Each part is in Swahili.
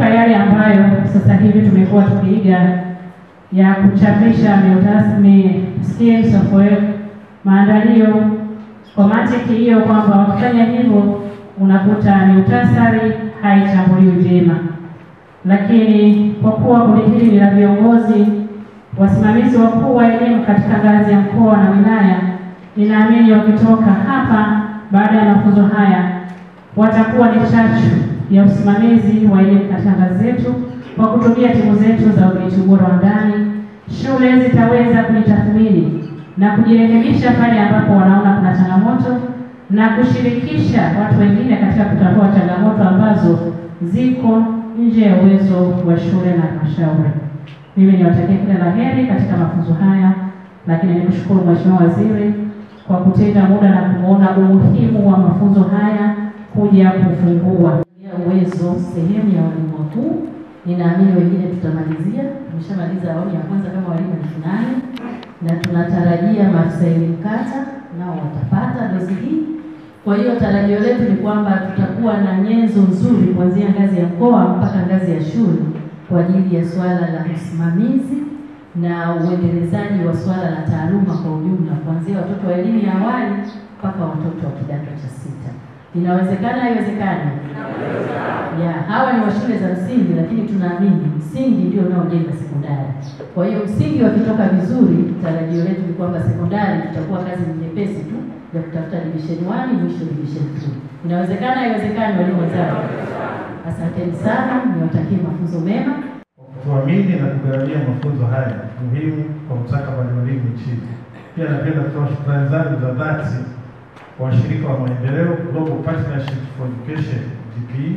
yale ambayo sasa hivi tumekuwa tukiiga ya kuchapisha miutasmi schemes of work, maandalio kwa mantiki hiyo kwamba wakifanya hivyo unakuta miutasari haichambuliwi vyema, lakini kwa kuwa kundi hili ni la viongozi wasimamizi wakuu wa elimu katika ngazi ya mkoa na wilaya, ninaamini wakitoka hapa baada ya mafunzo haya watakuwa ni chachu ya usimamizi wa elimu katika ngazi zetu kwa kutumia timu zetu za udhibiti ubora wa ndani. Shule zitaweza kujitathmini na kujirekebisha pale ambapo wanaona kuna changamoto na kushirikisha watu wengine katika kutatua changamoto ambazo ziko nje ya uwezo wa shule na halmashauri. Mimi niwatakie kila la heri katika mafunzo haya, lakini nikushukuru Mheshimiwa Waziri kwa kutenga muda na kuona umuhimu wa mafunzo haya kuja kufungua ya uwezo sehemu ya walimu wakuu. Ninaamini wengine tutamalizia, tumeshamaliza awamu ya kwanza kama walimu elfu nane na tunatarajia maafisa elimu kata nao watapata dozi hii. Kwa hiyo tarajio letu ni kwamba tutakuwa na nyenzo nzuri kuanzia ngazi ya mkoa mpaka ngazi ya shule kwa ajili ya swala la usimamizi na uendelezaji wa swala la taaluma kwa ujumla, kuanzia watoto wa elimu ya awali mpaka watoto wa kidato cha sita. Inawezekana, haiwezekani? Ya, hawa ni wa shule za msingi, lakini tunaamini msingi ndio unaojenga sekondari. Kwa hiyo msingi wakitoka vizuri, tarajio letu ni kwamba sekondari tutakuwa kazi nyepesi tu ya kutafuta division 1 mwisho division 2. Inawezekana, haiwezekani, walimu wenzangu? Asanteni sana, niwatakie mafunzo mema. kutuamini na kugharamia mafunzo haya muhimu kwa mustakabali wa elimu nchini. Pia napenda kutoa shukrani zangu za dhati kwa washirika wa maendeleo Global Partnership for Education GPE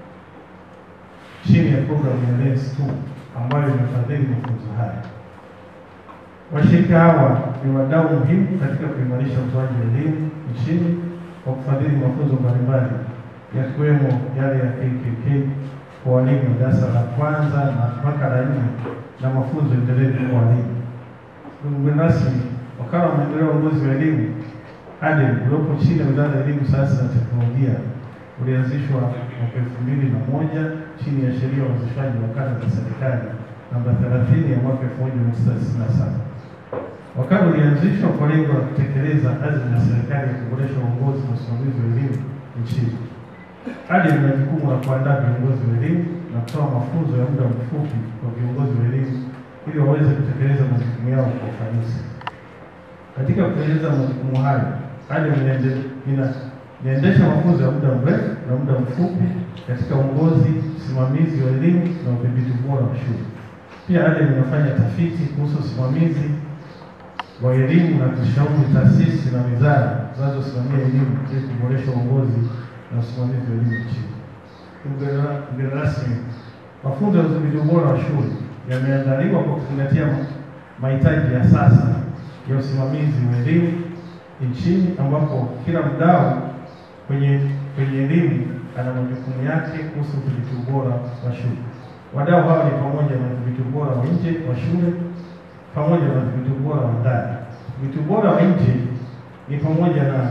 chini ya programu ya LENS 2 ambayo imefadhili mafunzo haya. Washirika hawa ni wadau muhimu katika kuimarisha utoaji wa elimu nchini kwa kufadhili mafunzo mbalimbali yakiwemo yale ya KKK kwa walimu wa darasa la kwanza na mpaka la nne na mafunzo endelevu kwa walimu. Ndugu mgeni rasmi, wakala wa maendeleo ya uongozi wa elimu ADEM uliopo chini ya wizara ya elimu, sayansi na teknolojia ulianzishwa mwaka elfu mbili na moja chini ya sheria ya uanzishwaji wa wakala za serikali namba 30 ya mwaka elfu moja mia tisa tisini na saba. Wakala ulianzishwa kwa lengo la kutekeleza azma ya serikali ya kuboresha uongozi na usimamizi wa elimu nchini. ADEM ina jukumu la kuandaa viongozi wa elimu na kutoa mafunzo ya muda mfupi kwa viongozi wa elimu ili waweze kutekeleza majukumu yao kwa ufanisi. Katika kutekeleza majukumu hayo, ADEM inaende- ina- inaendesha mafunzo ya muda mrefu na muda mfupi katika uongozi, usimamizi wa elimu na udhibiti bora wa shule. Pia ADEM inafanya tafiti kuhusu usimamizi wa elimu na kushauri taasisi na wizara zinazosimamia elimu ili kuboresha uongozi na usimamizi wa elimu nchini. Mgeni ra- mgeni rasmi, mafunzo ya udhibiti ubora wa shule yameandaliwa kwa kuzingatia ma- mahitaji ya sasa ya usimamizi wa elimu nchini, ambapo kila mdau kwenye kwenye elimu ana majukumu yake kuhusu udhibiti ubora wa shule. Wadau hawa ni pamoja na udhibiti ubora wa nje wa shule pamoja na udhibiti ubora wa ndani. Udhibiti ubora wa nje ni pamoja na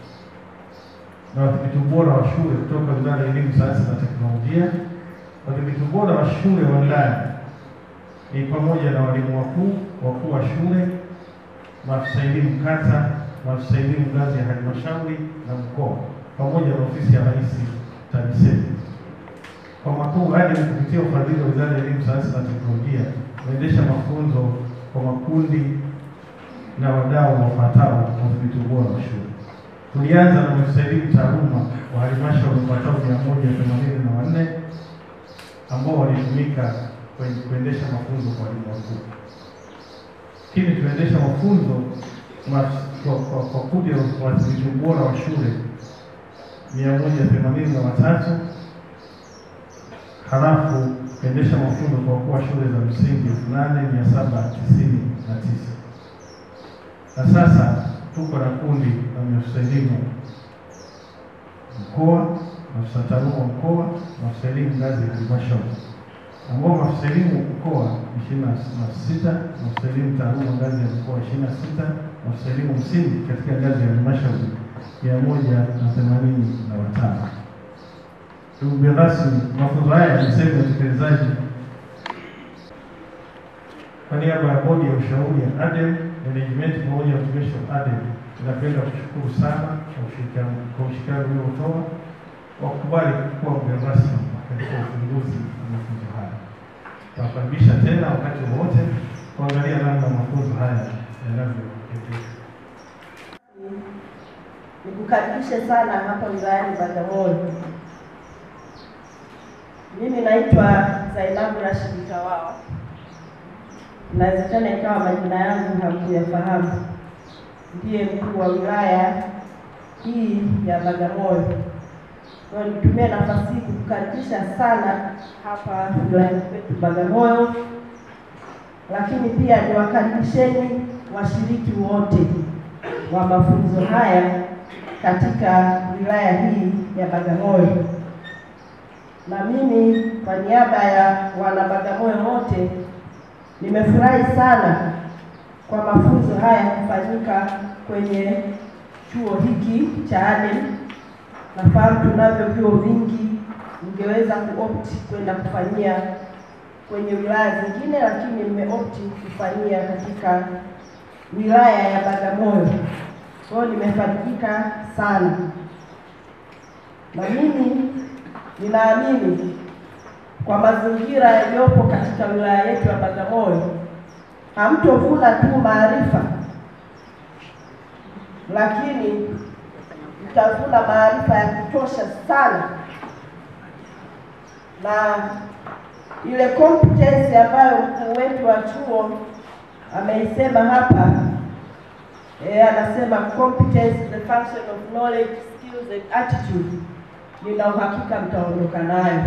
na wadhibiti ubora wa shule kutoka Wizara ya Elimu, Sayansi na Teknolojia. Wadhibiti ubora wa shule wa ndani ni pamoja na walimu wakuu, wakuu wa shule, maafisa elimu kata, maafisa elimu ngazi ya halmashauri na mkoa, pamoja na ofisi ya Rais TAMISEMI. Kwa makuu hadi kupitia ufadhili wa Wizara ya Elimu, Sayansi na Teknolojia kuendesha mafunzo kwa makundi na wadau wafuatao wa udhibiti ubora wa shule. Tulianza na maafisa elimu taaluma wa halmashauri wapatao mia moja themanini na wanne ambao walitumika kwenye kuendesha mafunzo kwa walimu wakuu. Lakini tunaendesha mafunzo ma- kwa, kwa, kwa kundi la wadhibiti ubora wa shule mia moja themanini na watatu halafu kuendesha mafunzo kwa wakuu wa shule za msingi elfu nane mia saba tisini na tisa na sasa tuko na kundi la maafisa elimu mkoa, maafisa taaluma wa mkoa, maafisa elimu ngazi ya halmashauri, ambao maafisa elimu mkoa ishirini na sita, maafisa elimu taaluma ngazi ya mkoa ishirini na sita, maafisa elimu msingi katika ngazi ya halmashauri mia moja na themanini na watano. Ndugu mgeni rasmi, mafunzo haya ni sehemu ya utekelezaji kwa niaba ya bodi ya ushauri ya ADEM management pamoja na utumishi wa ADEM, ninapenda kushukuru sana kwa ushirikiano kwa ushirikiano uliotoa wa kukubali kuwa mgeni rasmi katika ufunguzi wa mafunzo haya. Tunakaribisha tena wakati wowote kuangalia namna mafunzo haya yanavyoendelea. Nikukaribishe sana hapa wilayani Bagamoyo. Mimi naitwa Zainabu Rashid Kawawa. Inawezekana ikawa majina yangu hamkuyafahamu. Ndiye mkuu wa wilaya hii ya Bagamoyo. Kwa hiyo nitumie nafasi hii kukukaribisha sana hapa wilayani kwetu Bagamoyo, lakini pia niwakaribisheni washiriki wote wa mafunzo haya katika wilaya hii ya Bagamoyo. Na mimi kwa niaba ya wana Bagamoyo wote nimefurahi sana kwa mafunzo haya kufanyika kwenye chuo hiki cha ADEM. Nafahamu tunavyo vyuo vingi, ningeweza kuopti kwenda kufanyia kwenye wilaya zingine, lakini nimeopti kufanyia katika wilaya ya Bagamoyo. Kwa hiyo nimefarijika sana, na mimi ninaamini kwa mazingira yaliyopo katika wilaya yetu ya Bagamoyo, hamtovuna tu maarifa, lakini mtavuna maarifa ya kutosha sana, na ile competence ambayo mkuu wetu wa chuo ameisema hapa eh, anasema competence is the function of knowledge, skills and attitude. Nina uhakika mtaondoka nayo.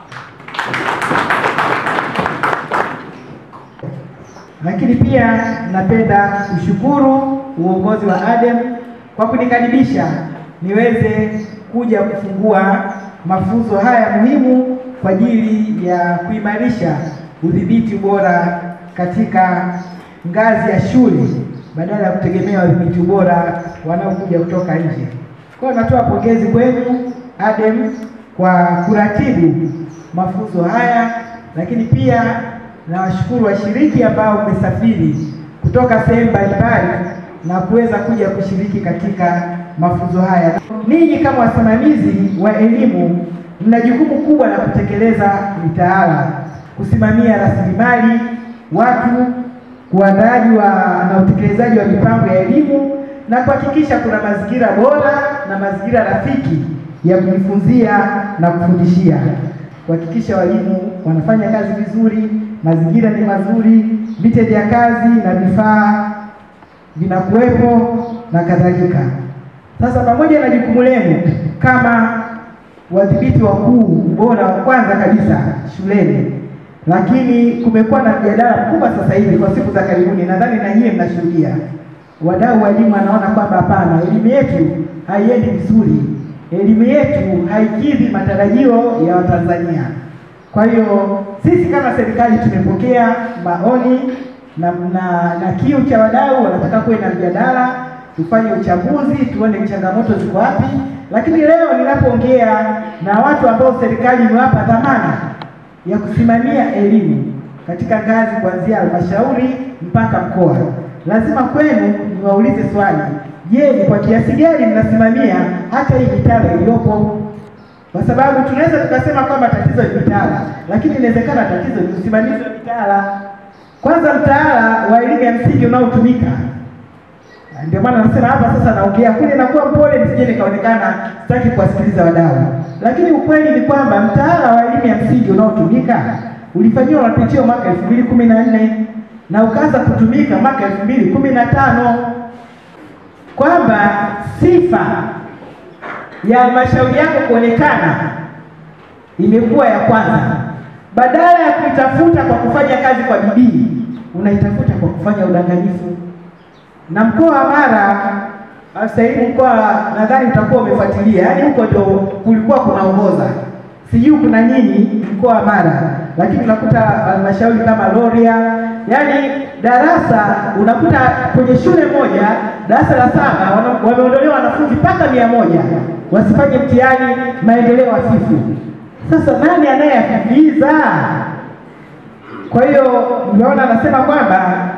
Lakini pia napenda kushukuru uongozi wa ADEM kwa kunikaribisha niweze kuja kufungua mafunzo haya muhimu kwa ajili ya kuimarisha udhibiti bora katika ngazi ya shule badala ya kutegemea wadhibiti bora wanaokuja kutoka nje. Kwa hiyo natoa pongezi kwenu ADEM kwa kuratibu mafunzo haya, lakini pia nawashukuru washiriki ambao mmesafiri kutoka sehemu mbalimbali na kuweza kuja kushiriki katika mafunzo haya. Ninyi kama wasimamizi wa elimu mna jukumu kubwa la kutekeleza mitaala, kusimamia rasilimali watu, uandaaji wa na utekelezaji wa mipango ya elimu na kuhakikisha kuna mazingira bora na mazingira rafiki ya kujifunzia na kufundishia, kuhakikisha walimu wanafanya kazi vizuri, mazingira ni mazuri, vite vya kazi na vifaa vinakuwepo na kadhalika. Sasa pamoja na jukumu lenu kama wadhibiti wakuu ubora wa kwanza kabisa shuleni, lakini kumekuwa na mjadala mkubwa sasa hivi kwa siku za karibuni, nadhani na nyie mnashuhudia, wadau wa elimu wanaona kwamba hapana, elimu yetu haiendi vizuri, elimu yetu haikidhi matarajio ya Watanzania. Kwa hiyo sisi kama serikali tumepokea maoni na, na, na kiu cha wadau, wanataka kuwe na mjadala, tufanye uchambuzi, tuone changamoto ziko wapi. Lakini leo ninapoongea na watu ambao serikali imewapa dhamana ya kusimamia elimu katika ngazi kuanzia halmashauri mpaka mkoa, lazima kwenu niwaulize swali, je, ni kwa kiasi gani mnasimamia hata hii mitaala iliyopo? Kwa sababu tunaweza tukasema kwamba tatizo ni mitaala, lakini inawezekana tatizo ni usimamizi wa mitaala. Kwanza, mtaala wa elimu ya msingi unaotumika ndio maana nasema hapa sasa, naongea kule, nakuwa mpole nisije nikaonekana sitaki kuwasikiliza wadau, lakini ukweli ni kwamba mtaala wa elimu ya msingi unaotumika ulifanyiwa mapitio mwaka elfu mbili kumi na nne na ukaanza kutumika mwaka elfu mbili kumi na tano kwamba sifa ya halmashauri yako kuonekana imekuwa ya kwanza, badala ya kuitafuta kwa kufanya kazi kwa bidii, unaitafuta kwa kufanya udanganyifu na mkoa wa Mara sasa hivi mkoa nadhani utakuwa umefuatilia, yaani huko ndio kulikuwa kunaongoza, sijui kuna nini mkoa wa Mara, lakini unakuta halmashauri kama Rorya, yaani darasa unakuta kwenye shule moja darasa la saba wameondolewa wanafunzi mpaka mia moja wasifanye mtihani, maendeleo hafifu. Sasa nani anayeyafikiliza? Kwa hiyo nimeona anasema kwamba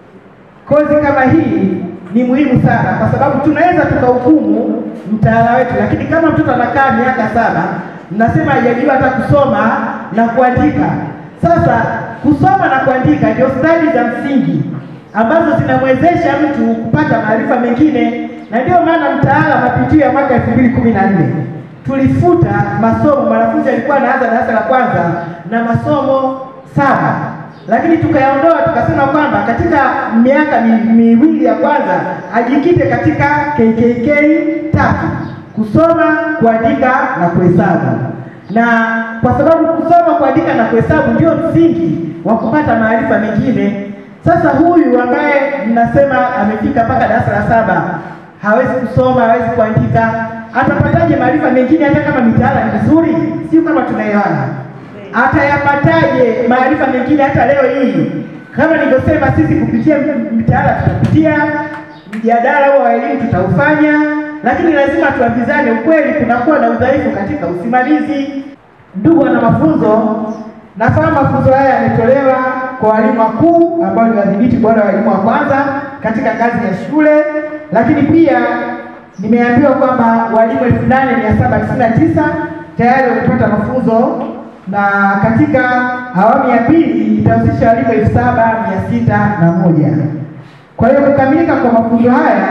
kozi kama hii ni muhimu sana, kwa sababu tunaweza tukahukumu mtaala wetu, lakini kama mtoto anakaa miaka saba, mnasema hajajua hata kusoma na kuandika. Sasa kusoma na kuandika ndio stadi za msingi ambazo zinamwezesha mtu kupata maarifa mengine, na ndio maana mtaala wa mapitio ya mwaka elfu mbili kumi na nne tulifuta masomo. Mwanafunzi alikuwa anaanza darasa la kwanza na masomo saba lakini tukayaondoa tukasema kwamba katika miaka mi- miwili ya kwanza ajikite katika KKK tatu: kusoma, kuandika na kuhesabu. Na kwa sababu kusoma, kuandika na kuhesabu ndio msingi wa kupata maarifa mengine. Sasa huyu ambaye mnasema amefika mpaka darasa la saba hawezi kusoma, hawezi kuandika, atapataje maarifa mengine hata kama mitaala ni mizuri? Sio kama tunaelewana atayapataje maarifa mengine hata leo hii? Kama nilivyosema, sisi kupitia mitaala tutapitia, mjadala huo wa elimu tutaufanya, lakini lazima tuambizane ukweli, kunakuwa na udhaifu katika usimamizi. Ndugu wana mafunzo, nafahamu mafunzo haya yametolewa kwa walimu wakuu ambao ni wadhibiti bora wa elimu wa kwanza katika ngazi ya shule, lakini pia nimeambiwa kwamba walimu elfu nane mia saba tisini na tisa tayari wamepata mafunzo na katika awamu ya pili itahusisha walimu elfu saba mia sita na moja. Kwa hiyo kukamilika kwa mafunzo haya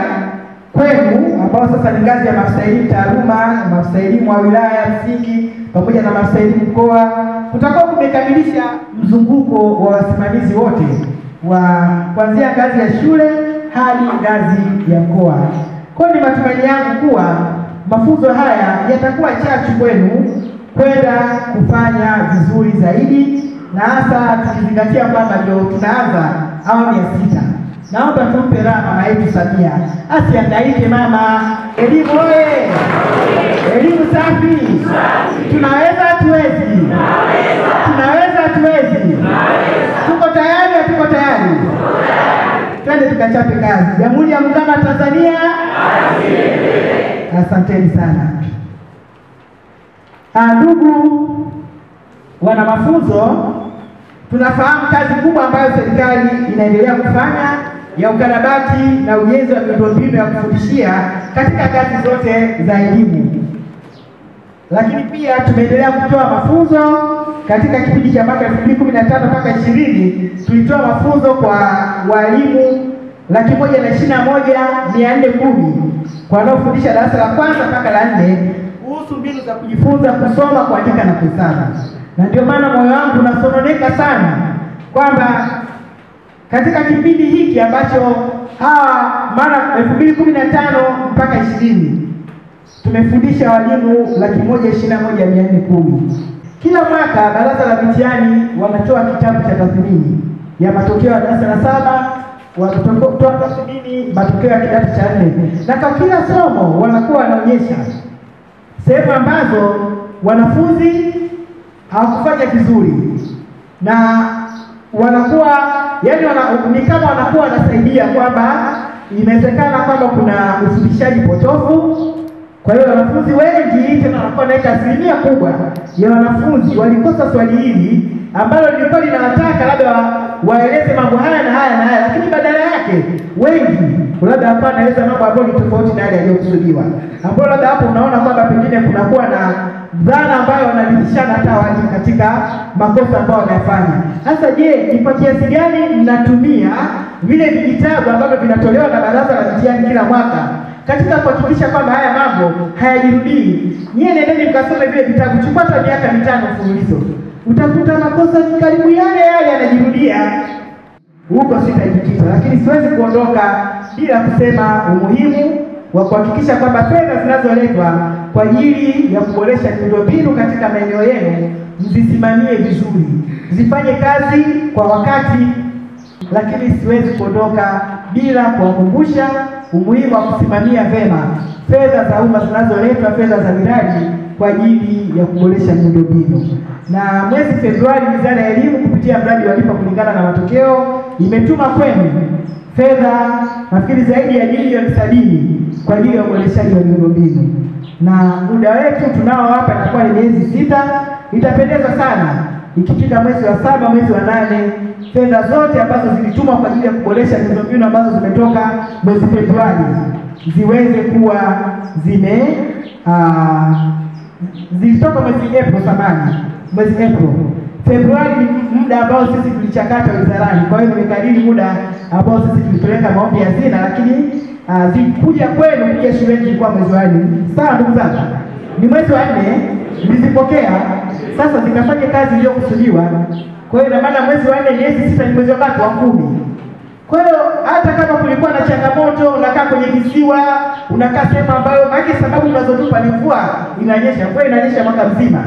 kwenu ambao sasa ni ngazi ya maafisa elimu taaluma, maafisa elimu wa wilaya msingi pamoja na maafisa elimu mkoa, kutakuwa kumekamilisha mzunguko wa wasimamizi wote wa kuanzia ngazi ya shule hadi ngazi ya mkoa. Kwa hiyo ni matumaini yangu kuwa mafunzo haya yatakuwa chachu kwenu kwenda kufanya vizuri zaidi, na hasa tukizingatia kwamba ndio tunaanza awamu ya sita. Naomba tumpe raha mama yetu Samia, asihangaike mama. Elimu oye! Elimu safi! Tunaweza hatuwezi? Tunaweza hatuwezi? Tuko tayari hatuko tayari? Twende tukachape kazi. Jamhuri ya Muungano wa Tanzania. Asanteni sana. Ah, Ndugu wana mafunzo, tunafahamu kazi kubwa ambayo serikali inaendelea kufanya ya ukarabati na ujenzi wa miundombinu ya kufundishia katika ngazi zote za elimu, lakini pia tumeendelea kutoa mafunzo katika kipindi cha mwaka 2015 mpaka 20 tulitoa mafunzo kwa walimu laki moja na ishirini na moja mia nne kumi kwa wanaofundisha darasa la kwanza mpaka la nne kuhusu mbinu za kujifunza kusoma, kuandika na kuhesabu. Na ndio maana moyo wangu unasononeka sana kwamba katika kipindi hiki ambacho hawa mara elfu mbili kumi na tano mpaka ishirini tumefundisha walimu laki moja ishirini na moja mia nne kumi. Kila mwaka baraza la mitihani wanatoa kitabu cha tathmini ya matokeo ya darasa la saba wanatoa tathmini matokeo ya kidato cha nne, na kwa kila somo wanakuwa wanaonyesha sehemu ambazo wanafunzi hawakufanya vizuri na wanakuwa yani wana, ni kama wanakuwa wanasaidia kwamba inawezekana kwamba kuna ufundishaji potofu. Kwa hiyo wanafunzi wengi tena wanakuwa naweka asilimia kubwa ya wanafunzi walikosa swali hili ambalo lilikuwa linawataka labda wa, waeleze mambo haya na haya na haya, lakini badala yake wengi labda hapa anaeleza mambo ambayo ni tofauti na yale yaliyokusudiwa, ambayo labda hapo unaona kwamba pengine kunakuwa na dhana ambayo wanaridhishana hata walimu katika makosa ambayo wanayafanya. Sasa je, ni kwa kiasi gani mnatumia vile vijitabu ambavyo vinatolewa na baraza la mitihani kila mwaka katika kuhakikisha kwamba haya mambo hayajirudii? Nyie nendeni mkasome vile vitabu, chukua hata miaka mitano mfululizo, utakuta makosa ni karibu yale yale yanajirudia. Huko sitajikita, lakini siwezi kuondoka bila kusema umuhimu wa kuhakikisha kwamba fedha zinazoletwa kwa ajili ya kuboresha miundombinu katika maeneo yenu mzisimamie vizuri, zifanye kazi kwa wakati, lakini siwezi kuondoka bila kuwakumbusha umuhimu wa kusimamia vema fedha za umma zinazoletwa, fedha za miradi kwa ajili ya kuboresha miundombinu. Na mwezi Februari, Wizara ya Elimu kupitia mradi wa Lipa Kulingana na Matokeo imetuma kwenu fedha nafikiri zaidi ya milioni sabini kwa ajili ya uboreshaji wa miundombinu, na muda wetu tunao hapa itakuwa ni miezi sita. Itapendeza sana ikifika mwezi wa saba, mwezi wa nane, fedha zote ambazo zilitumwa kwa ajili ya kuboresha miundombinu ambazo zimetoka mwezi Februari ziweze kuwa zime ah, zilitoka mwezi April samani, mwezi April. Februari ni muda ambao sisi tulichakata wizarani, kwa hiyo nimekariri muda ambao sisi tulipeleka maombi ya hazina, lakini uh, zikuja kwenu kuja shuleni ilikuwa mwezi wa nne. Sawa ndugu zangu, ni mwezi wa nne nilizipokea, sasa zikafanya kazi iliyokusudiwa. Kwa hiyo ina maana mwezi wa nne, miezi sita, ni mwezi wa ngapi? Wa kumi. Kwa hiyo hata kama kulikuwa na changamoto, unakaa kwenye kisiwa, unakaa sehemu ambayo maana sababu unazotupa ni mvua inanyesha, mvua inanyesha mwaka mzima.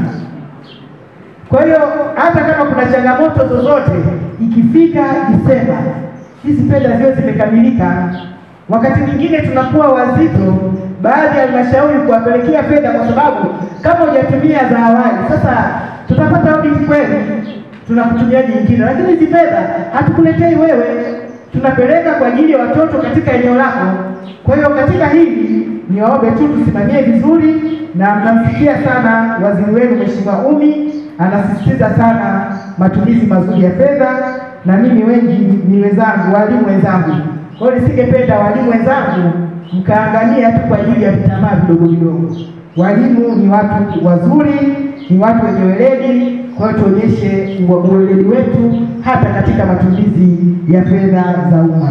Kwa hiyo hata kama kuna changamoto zozote, ikifika Disemba hizi fedha ziwe zimekamilika. Wakati mwingine tunakuwa wazito baadhi ya halmashauri kuwapelekea fedha, kwa sababu kama hujatumia za awali, sasa tutapata audit kweli, tunakutumia nyingine, lakini hizi fedha hatukuletei wewe, tunapeleka kwa ajili ya watoto katika eneo lako. Kwa hiyo katika hili niwaombe tu tusimamie vizuri, na mnamsikia sana waziri wenu Mheshimiwa Umi anasisitiza sana matumizi mazuri ya fedha, na mimi wengi ni wenzangu, walimu wenzangu. Kwa hiyo nisingependa walimu wenzangu mkaangalia tu kwa ajili ya vitamaa vidogo vidogo. Walimu ni watu wazuri, ni watu wenye weledi. Kwa hiyo tuonyeshe uweledi wetu hata katika matumizi ya fedha za umma.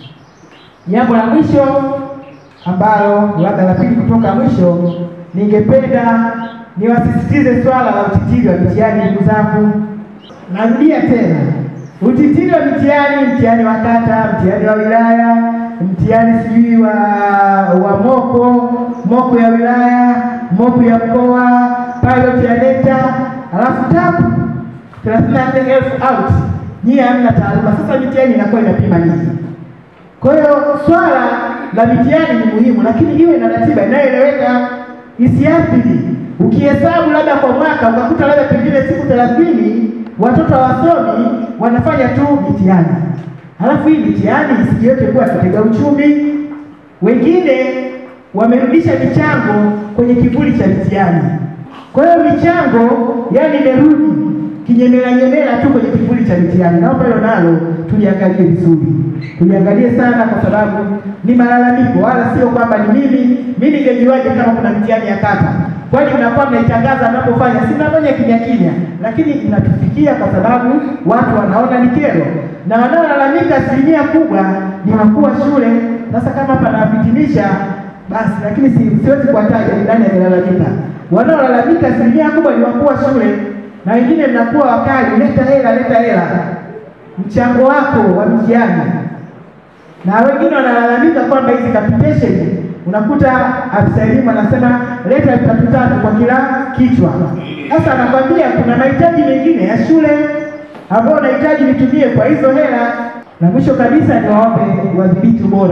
Jambo la mwisho ambalo labda la pili kutoka mwisho, ningependa niwasisitize swala la utitiri wa mitihani. Ndugu zangu, narudia tena, utitiri wa mitihani, mtihani wa kata, mtihani wa wilaya, mtihani sijui wa wa moko moko ya wilaya, moko ya mkoa, pilot ya NECTA, alafu tapu thelathini na nne elfu out, nyie hamna taaluma. Sasa mitihani inakuwa inapima nini? Kwa hiyo swala la mitihani ni muhimu, lakini iwe na ratiba inayoeleweka, isiathiri. Ukihesabu labda kwa mwaka ukakuta labda pengine siku thelathini watoto hawasomi wanafanya tu mitihani, halafu hii mitihani isijiweke kuwa kitega uchumi. Wengine wamerudisha michango kwenye kivuli cha mitihani. Kwa hiyo michango yani imerudi kinyemela nyemela tu kwenye kivuli cha mitihani. Naomba hilo nalo tuliangalie vizuri, tuliangalie sana, kwa sababu ni malalamiko, wala sio kwamba ni mimi. Mimi ningejuaje kama kuna mitihani ya kata? Kwani mnakuwa mnaitangaza mnapofanya, si mnafanya kimya kimya, lakini inatufikia kwa sababu watu wanaona ni kero, na wanaolalamika asilimia kubwa ni wakuu wa shule. Sasa kama panawafitinisha basi, lakini si, siwezi kuwataja ni nani amelalamika. Wanaolalamika asilimia kubwa ni wakuu wa shule na wengine mnakuwa wakali, leta hela, leta hela, mchango wako wa mtihani. Na wengine wanalalamika kwamba hizi capitation, unakuta afisa elimu anasema leta elfu tatu tatu kwa kila kichwa. Sasa anakwambia kuna mahitaji mengine ya shule ambayo unahitaji nitumie kwa hizo hela. Na mwisho kabisa, niwaombe wadhibiti ubora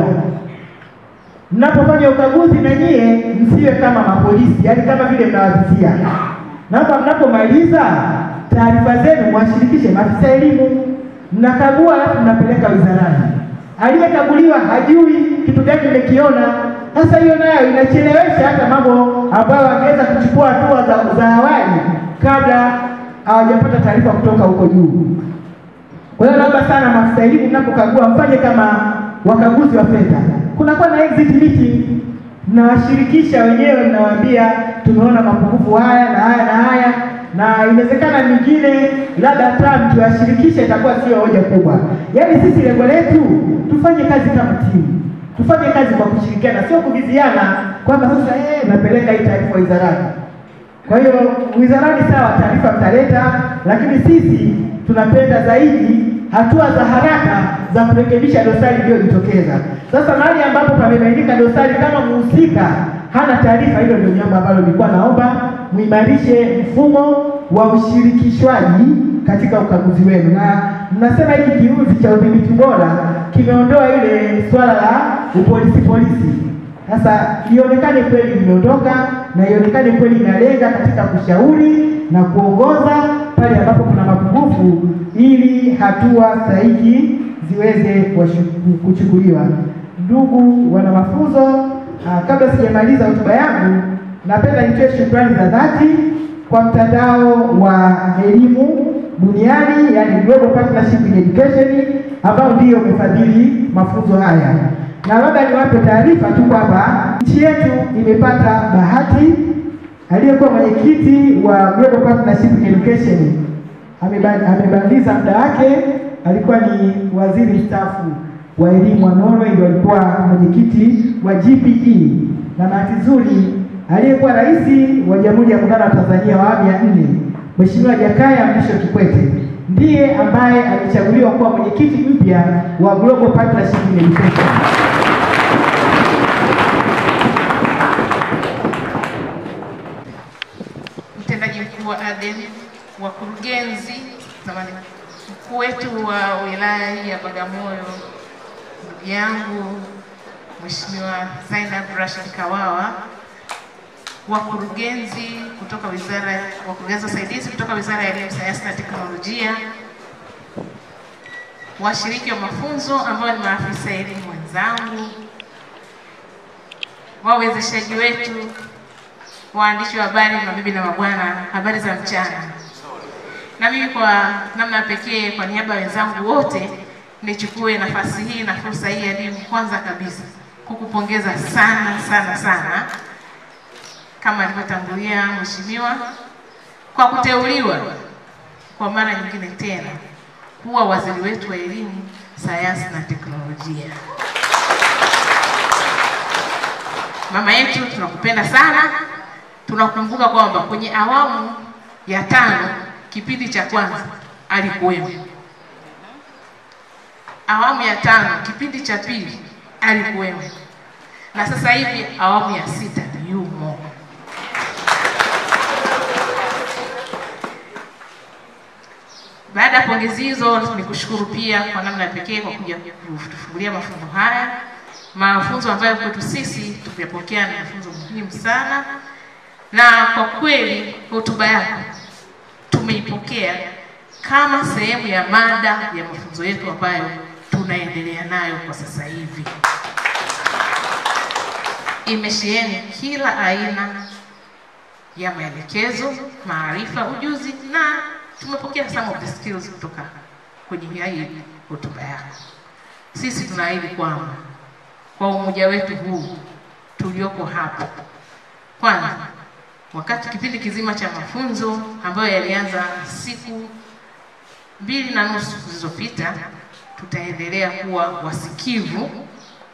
mnapofanya ukaguzi, na nyie msiwe kama mapolisi, yaani kama vile mnawavizia Naomba mnapomaliza taarifa zenu mwashirikishe maafisa elimu. Mnakagua alafu mnapeleka wizarani. Aliyekaguliwa hajui kitu gani imekiona. Sasa hiyo nayo inachelewesha hata mambo ambayo angeweza kuchukua hatua za, za awali kabla hawajapata taarifa kutoka huko juu. Kwa hiyo naomba sana maafisa elimu, mnapokagua mfanye kama wakaguzi wa fedha. Kunakuwa na exit meeting mnawashirikisha wenyewe, mnawaambia tumeona mapungufu haya na haya na haya, na inawezekana mingine labda hata mkiwashirikisha itakuwa sio hoja kubwa. Yaani sisi lengo letu tufanye kazi kama timu, tufanye kazi kwa kushirikiana, sio kuviziana kwamba sasa eh, napeleka hii taarifa wizarani. Kwa hiyo wizarani, sawa, taarifa mtaleta, lakini sisi tunapenda zaidi hatua za haraka za kurekebisha dosari iliyojitokeza. Sasa mahali ambapo pamebainika dosari, kama mhusika hana taarifa, hilo ndio jambo ambalo nilikuwa naomba muimarishe mfumo wa ushirikishwaji katika ukaguzi wenu, na mnasema hiki kiuzi cha udhibiti bora kimeondoa ile swala la upolisi polisi. Sasa ionekane kweli imeondoka na ionekane kweli inalenga katika kushauri na kuongoza pale ambapo kuna mapungufu ili hatua stahiki ziweze kuwashu- kuchukuliwa. Ndugu wana mafunzo, ah, kabla sijamaliza hotuba yangu, napenda nitoe shukrani za dhati kwa mtandao wa elimu duniani, yani Global Partnership in Education, ambao ndio umefadhili mafunzo haya, na labda niwape taarifa tu kwamba nchi yetu imepata bahati. Aliyekuwa mwenyekiti wa Global Partnership in Education ameba- amebadilisha muda wake, alikuwa ni waziri mstaafu wa elimu wa Norway, ndio alikuwa mwenyekiti wa GPE, na bahati nzuri aliyekuwa rais wa Jamhuri ya Muungano wa Tanzania wa awamu ya nne Mheshimiwa Jakaya Mrisho Kikwete ndiye ambaye alichaguliwa kuwa mwenyekiti mpya wa Global Partnership in Education. mtendaji mkuu wa ADEM, wakurugenzi, samahani, mkuu wetu wa wilaya hii ya Bagamoyo, ndugu yangu Mheshimiwa Zainab Rashid Kawawa, wakurugenzi kutoka wizara, wakurugenzi wasaidizi kutoka Wizara ya Elimu, Sayansi na Teknolojia, washiriki wa mafunzo ambao ni maafisa elimu wenzangu, wawezeshaji wetu waandishi wa habari, mabibi na mabwana, habari za mchana. Na mimi kwa namna pekee, kwa niaba ya wenzangu wote, nichukue nafasi hii na fursa hii adimu, kwanza kabisa kukupongeza sana sana sana, kama alivyotangulia mheshimiwa, kwa kuteuliwa kwa mara nyingine tena kuwa waziri wetu wa elimu, sayansi na teknolojia. Mama yetu, tunakupenda sana tunakumbuka kwamba kwenye awamu ya tano kipindi cha kwanza alikuwemo, awamu ya tano kipindi cha pili alikuwemo, na sasa hivi awamu ya sita yumo. Baada ya pongezi hizo, ni kushukuru pia kwa namna ya pekee kwa kuja kutufungulia mafunzo haya, mafunzo ambayo kwetu sisi tumepokea ni mafunzo muhimu sana na kwa kweli hotuba yako tumeipokea kama sehemu ya mada ya mafunzo yetu ambayo tunaendelea nayo kwa sasa hivi. Imesheheni kila aina ya maelekezo, maarifa, ujuzi na tumepokea some of the skills kutoka kwenye hii hotuba yako. Sisi tunaahidi kwamba kwa umoja wetu huu tulioko hapa, kwanza wakati kipindi kizima cha mafunzo ambayo yalianza siku mbili na nusu zilizopita, tutaendelea kuwa wasikivu,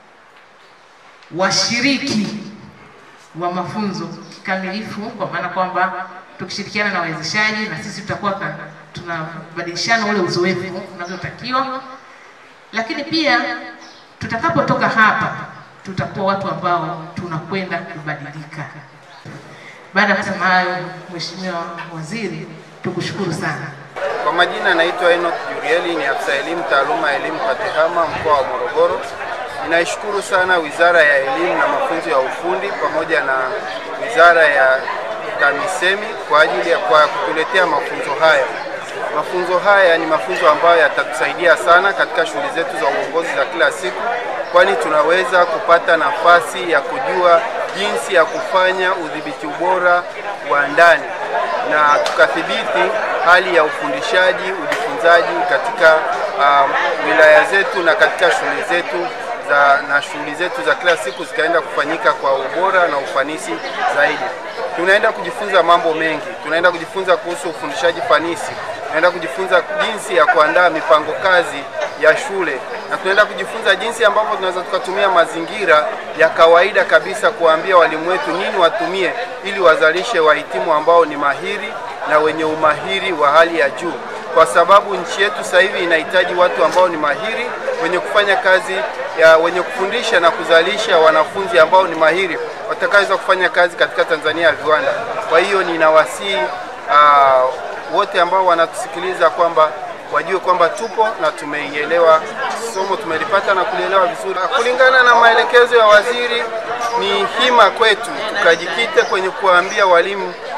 washiriki wa mafunzo kikamilifu, kwa maana kwamba tukishirikiana na wawezeshaji na sisi tutakuwa ka- tunabadilishana ule uzoefu unavyotakiwa, lakini pia tutakapotoka hapa tutakuwa watu ambao tunakwenda kubadilika. Baada ya kusema hayo, Mheshimiwa Waziri, tukushukuru sana. Kwa majina naitwa Enoch Jurieli, ni afisa elimu taaluma ya elimu Patehama mkoa wa Morogoro. Ninaishukuru sana Wizara ya Elimu na Mafunzo ya Ufundi pamoja na Wizara ya TAMISEMI kwa ajili ya kwa kutuletea mafunzo haya. Mafunzo haya ni mafunzo ambayo yatatusaidia sana katika shughuli zetu za uongozi za kila siku, kwani tunaweza kupata nafasi ya kujua jinsi ya kufanya udhibiti ubora wa ndani na tukathibiti hali ya ufundishaji, ujifunzaji katika um, wilaya zetu na katika shule zetu za, na shughuli zetu za kila siku zikaenda kufanyika kwa ubora na ufanisi zaidi. Tunaenda kujifunza mambo mengi, tunaenda kujifunza kuhusu ufundishaji fanisi, tunaenda kujifunza jinsi ya kuandaa mipango kazi ya shule na tunaenda kujifunza jinsi ambavyo tunaweza tukatumia mazingira ya kawaida kabisa kuwaambia walimu wetu nini watumie ili wazalishe wahitimu ambao ni mahiri na wenye umahiri wa hali ya juu, kwa sababu nchi yetu sasa hivi inahitaji watu ambao ni mahiri wenye kufanya kazi ya wenye kufundisha na kuzalisha wanafunzi ambao ni mahiri watakaweza kufanya kazi katika Tanzania ya viwanda. Kwa hiyo ninawasihi uh, wote ambao wanatusikiliza kwamba wajue kwamba tupo na tumeielewa somo, tumelipata na kulielewa vizuri. Kulingana na maelekezo ya waziri, ni hima kwetu tukajikite kwenye kuwaambia walimu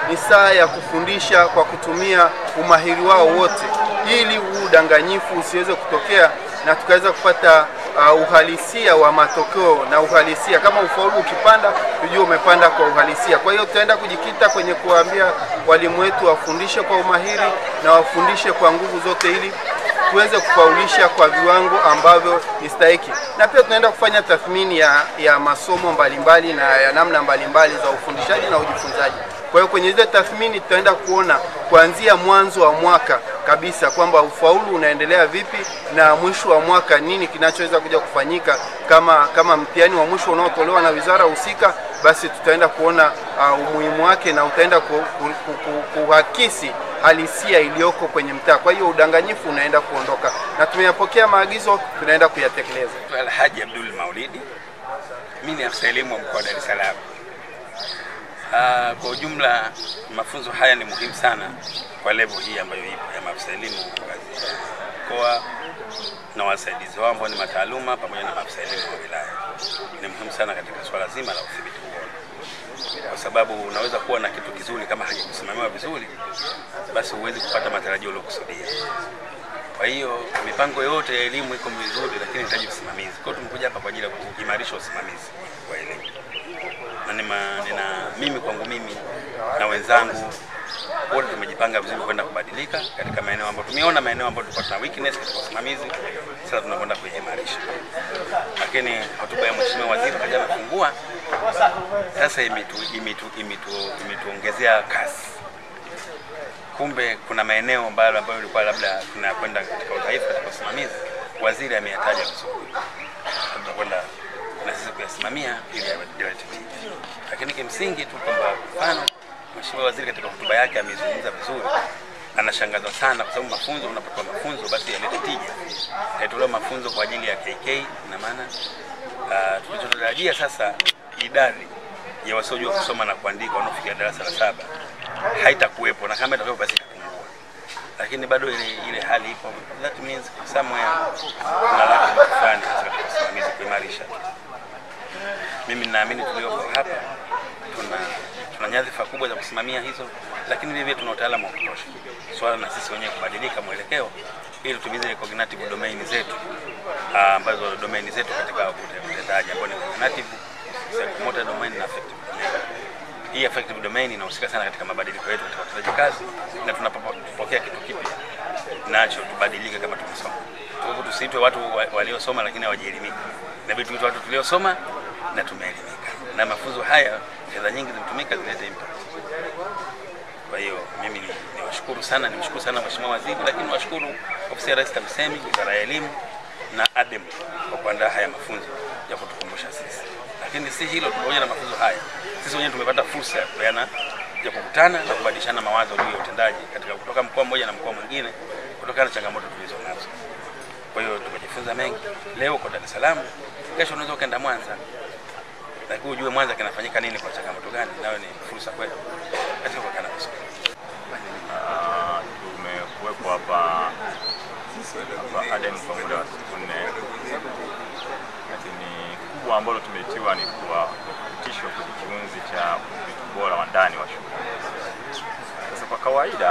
ni saa ya kufundisha kwa kutumia umahiri wao wote, ili huu udanganyifu usiweze kutokea na tukaweza kupata uh, uhalisia wa matokeo na uhalisia. Kama ufaulu ukipanda, tujue umepanda kwa uhalisia. Kwa hiyo tutaenda kujikita kwenye kuwaambia walimu wetu wafundishe kwa umahiri na wafundishe kwa nguvu zote, ili tuweze kufaulisha kwa viwango ambavyo ni stahiki, na pia tunaenda kufanya tathmini ya, ya masomo mbalimbali na ya namna mbalimbali za ufundishaji na ujifunzaji. Kwa hiyo kwenye zile tathmini tutaenda kuona kuanzia mwanzo wa mwaka kabisa kwamba ufaulu unaendelea vipi na mwisho wa mwaka nini kinachoweza kuja kufanyika kama kama mtihani wa mwisho unaotolewa na wizara husika, basi tutaenda kuona uh, umuhimu wake na utaenda ku, ku, ku, ku, kuhakisi halisia iliyoko kwenye mtaa. Kwa hiyo udanganyifu unaenda kuondoka, na tumeyapokea maagizo, tunaenda kuyatekeleza. Alhaji Abdul Maulidi, mimi ni afisa elimu wa mkoa wa Dar es Salaam. Ah, kwa ujumla mafunzo haya ni muhimu sana kwa level hii ambayo ipo ya maafisa elimu ngazi ya mkoa na wasaidizi wao ambao ni mataaluma pamoja na maafisa elimu wa wilaya. Ni muhimu sana katika swala zima la udhibiti ubora, kwa sababu unaweza kuwa na kitu kizuri kama hakikusimamiwa vizuri, basi huwezi kupata matarajio uliokusudia. Kwa hiyo mipango yote ya elimu iko vizuri, lakini inahitaji usimamizi. Kwa hiyo tumekuja hapa kwa ajili ya kuimarisha usimamizi wa elimu na nima, nina mimi kwangu mimi na wenzangu wote tumejipanga vizuri kwenda kubadilika katika maeneo ambayo tumeona maeneo ambayo tulikuwa tuna weakness katika usimamizi, sasa tunakwenda kuimarisha. Lakini hotuba ya mheshimiwa waziri wakati anafungua sasa imetu, imetu, imetu, imetuongezea kasi. Kumbe kuna maeneo ambayo ambayo ilikuwa labda tunakwenda katika udhaifu katika usimamizi, waziri ameyataja vizuri, tunakwenda na sisi kuyasimamia ili yalete tija. Lakini kimsingi tu kwamba mfano Mheshimiwa Waziri katika hotuba yake amezungumza vizuri, anashangazwa sana kwa sababu mafunzo, unapotoa mafunzo basi yalete tija. Yatolewa mafunzo kwa ajili ya KK, ina maana uh, tulichotarajia sasa idadi ya wasiojua kusoma na kuandika wanaofikia darasa la saba haitakuwepo, na kama itakuwepo basi itapungua, lakini bado ile ile hali ipo. That means somewhere kuna laki fulani katika usimamizi kuimarisha. Mimi ninaamini tulioko hapa tuna tuna nyadhifa kubwa za kusimamia hizo, lakini vile vile tuna utaalamu wa kutosha. Swala na sisi wenyewe kubadilika mwelekeo ili tumize cognitive domain zetu ah, ambazo domain zetu katika utendaji ambao ni cognitive, psychomotor domain na affective domain. Hii affective domain inahusika sana katika mabadiliko yetu katika utendaji kazi, na tunapopokea kitu kipya nacho tubadilike kama tumesoma. Kwa hivyo tusiitwe watu wa- waliosoma lakini hawajielimika, inabidi tuitwe watu tuliosoma na tumeelimika, na mafunzo haya fedha nyingi zimetumika zilete impact. Kwa hiyo mimi ni niwashukuru sana, nimshukuru sana Mheshimiwa Waziri, lakini niwashukuru Ofisi ya Rais TAMISEMI, Wizara ya Elimu na ADEM kwa kuandaa haya mafunzo ya kutukumbusha sisi. Lakini si hilo, pamoja na mafunzo haya, sisi wenyewe tumepata fursa ya kupeana ya kukutana na kubadilishana mawazo juu ya utendaji katika kutoka mkoa mmoja na mkoa mwingine kutokana na changamoto tulizo nazo. Kwa hiyo tumejifunza mengi. Leo uko Dar es Salaam, kesho unaweza ukaenda Mwanza, lakini ujue Mwanza kinafanyika nini kwa changamoto gani, nayo ni fursa kwetu katika kukaa vizuri. Ah, tumekuwepo hapa hapa Aden kwa muda wa siku nne, lakini kubwa ambalo tumetiwa ni kuwa kupitishwa kwenye kiunzi cha udhibiti bora wa ndani wa shule. Sasa kwa kawaida,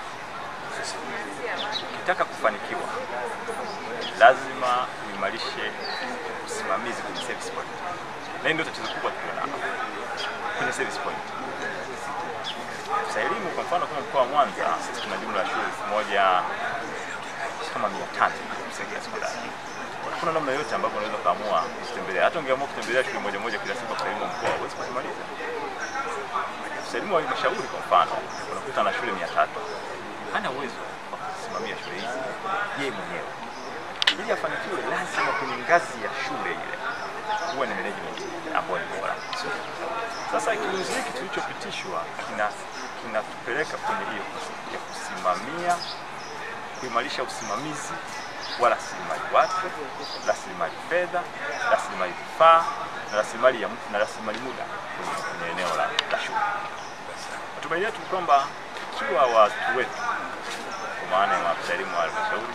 ukitaka kufanikiwa lazima uimarishe usimamizi kwenye service point, na hii ndio tatizo kubwa tulionalo kwenye service point afisa elimu kwa mfano kama mkoa wa Mwanza sisi tuna jumla ya shule elfu moja kama mia tatu msingi na sekondari. Kuna namna yote ambapo unaweza kaamua kutembelea, hata ungeamua kutembelea shule moja moja kila siku, afisa elimu wa mkoa huwezi kumaliza. Afisa elimu wa halmashauri kwa mfano unakuta na shule mia tatu hana uwezo wa kusimamia shule hizi yeye mwenyewe. Ili afanikiwe, lazima kwenye ngazi ya shule ile huwa ni management ambayo ni bora. Sasa kiunzi hiki tulichopitishwa kina kinatupeleka kwenye hiyo ya kusimamia, kuimarisha usimamizi wa rasilimali watu, rasilimali fedha, rasilimali vifaa na rasilimali ya na rasilimali muda kwenye, kwenye eneo la, la shule. Matumaini yetu ni kwamba ikiwa watu wetu kwa maana ya maafisa elimu wa halmashauri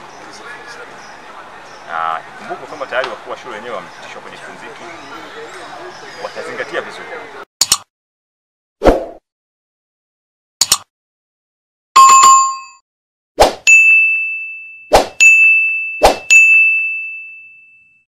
na kumbuka kwamba tayari wakuu wa shule wenyewe wamepitishwa kwenye kiunzi hiki, watazingatia vizuri